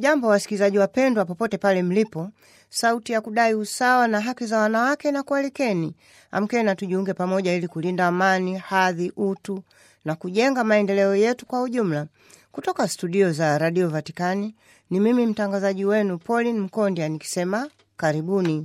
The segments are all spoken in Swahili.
Hamjambo wasikilizaji wapendwa, popote pale mlipo. Sauti ya kudai usawa na haki za wanawake na kualikeni, amkeni na tujiunge pamoja ili kulinda amani, hadhi, utu na kujenga maendeleo yetu kwa ujumla. Kutoka studio za Radio Vatikani ni mimi mtangazaji wenu Pauline Mkondia nikisema karibuni.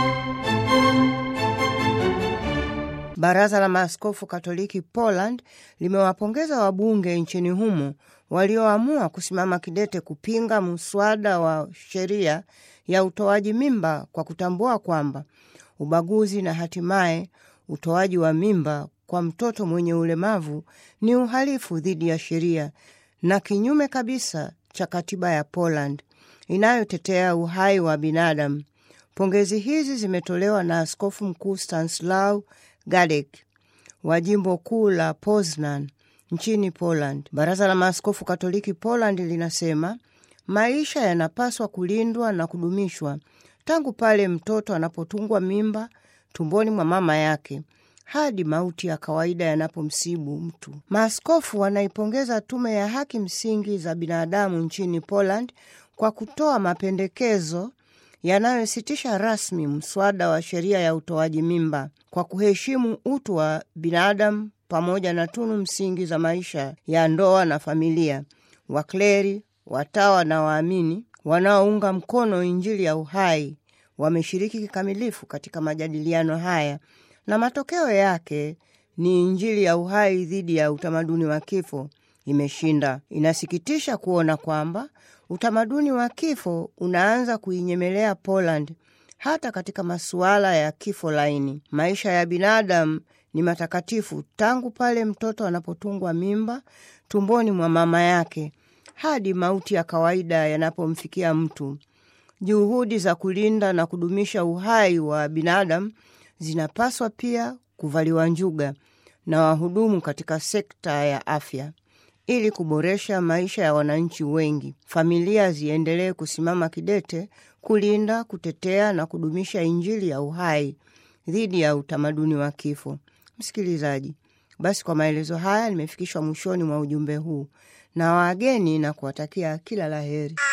Baraza la Maaskofu Katoliki Poland limewapongeza wabunge nchini humo walioamua kusimama kidete kupinga mswada wa sheria ya utoaji mimba kwa kutambua kwamba ubaguzi na hatimaye utoaji wa mimba kwa mtoto mwenye ulemavu ni uhalifu dhidi ya sheria na kinyume kabisa cha katiba ya Poland inayotetea uhai wa binadamu. Pongezi hizi zimetolewa na Askofu Mkuu Stanislaw Gadek wa jimbo kuu la Poznan nchini Poland. Baraza la Maaskofu Katoliki Poland linasema maisha yanapaswa kulindwa na kudumishwa tangu pale mtoto anapotungwa mimba tumboni mwa mama yake hadi mauti ya kawaida yanapomsibu mtu. Maaskofu wanaipongeza Tume ya Haki Msingi za Binadamu nchini Poland kwa kutoa mapendekezo yanayositisha rasmi mswada wa sheria ya utoaji mimba kwa kuheshimu utu wa binadamu pamoja na tunu msingi za maisha ya ndoa na familia. Wakleri, watawa na waamini wanaounga mkono Injili ya uhai wameshiriki kikamilifu katika majadiliano haya na matokeo yake ni Injili ya uhai dhidi ya utamaduni wa kifo imeshinda. Inasikitisha kuona kwamba utamaduni wa kifo unaanza kuinyemelea Poland hata katika masuala ya kifo laini. Maisha ya binadamu ni matakatifu tangu pale mtoto anapotungwa mimba tumboni mwa mama yake hadi mauti ya kawaida yanapomfikia mtu. Juhudi za kulinda na kudumisha uhai wa binadamu zinapaswa pia kuvaliwa njuga na wahudumu katika sekta ya afya ili kuboresha maisha ya wananchi wengi. Familia ziendelee kusimama kidete kulinda, kutetea na kudumisha Injili ya uhai dhidi ya utamaduni wa kifo. Msikilizaji, basi kwa maelezo haya nimefikishwa mwishoni mwa ujumbe huu na wageni na kuwatakia kila la heri.